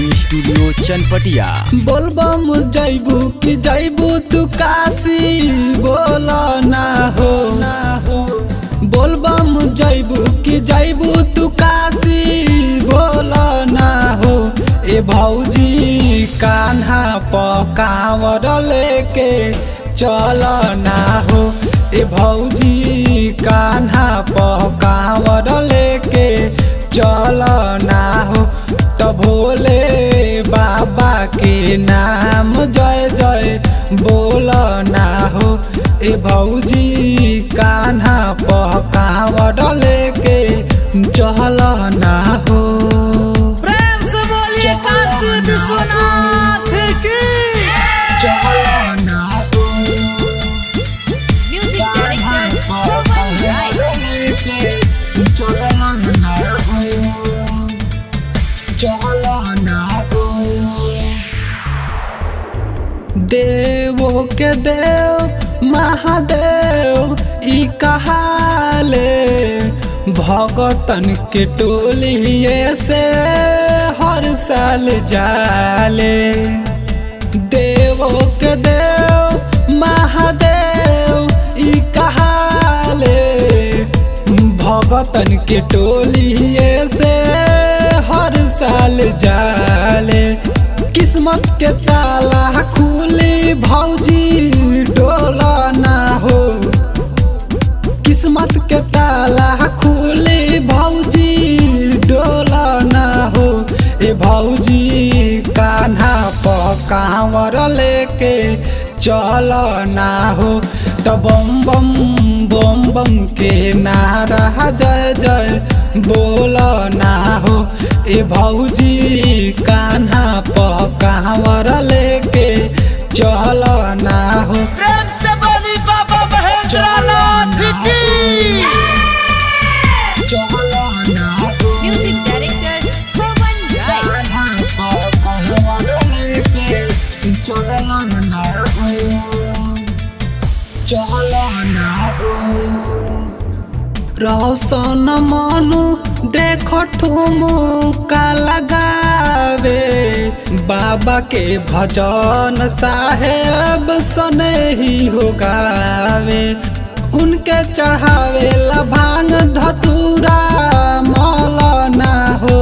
Recording studio Chanpatia बोलबम जैबू कि जैबू तू काशी बोल ना हो ना हो बोलबम जैबू कि जैबू तू काशी बोल ना हो ए भौजी कान्हा पकावर लेके चल ना हो ए भौजी कान्हा पकावर लेके चल ना हो तो भोले बाबा के नाम जय जय बोल ना हो ए भौजी कान्हा पकावर लेके चल ना हो प्रेम से बोलिए काशी विश्वनाथ की चल ना हो Music director, Roman Rai. देवो के देव महादेव ई कहाले भगतन के टोलिए से हर साल जाले देवो के देव महादेव ई कहाले भगतन के टोलिए से हर साल जाले किस्मत के ताला खुली भौजी डोला ना हो किस्मत के ताला खुली भौजी डोला ना हो ए भौजी कान्हा पकावर लेके चल ना हो तो बम बम बम बम के नारा जय जय बोल ना हो ए भौजी कान्हा पकावर लेके चल ना हो प्रेम से बोली बाबा महेंद्रनाथ की चल ना हो Music director, Roman Rai. रौशन मनु देख ठुमुका लगावे बाबा के भजन साहेब सने ही हो गावे उनके चढ़ावे ला भांग धतूरा मौल ना हो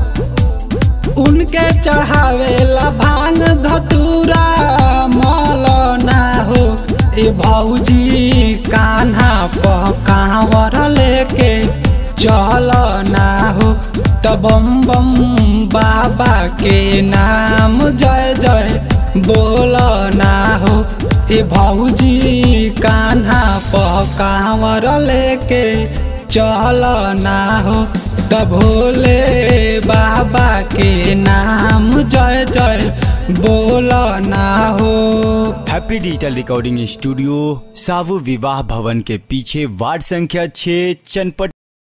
उनके चढ़ावे ला भांग धतूरा मौल ना हो ए भौजी कान्हा पकावर लेके चल ना हो त बम बम बाबा के नाम जय जय बोल ना हो ए भौजी कान्हा पकावर लेके चल ना हो त भोले बाबा के नाम जय जय बोल ना हो हैप्पी डिजिटल रिकॉर्डिंग स्टूडियो सावु विवाह भवन के पीछे वार्ड संख्या 6 चनपट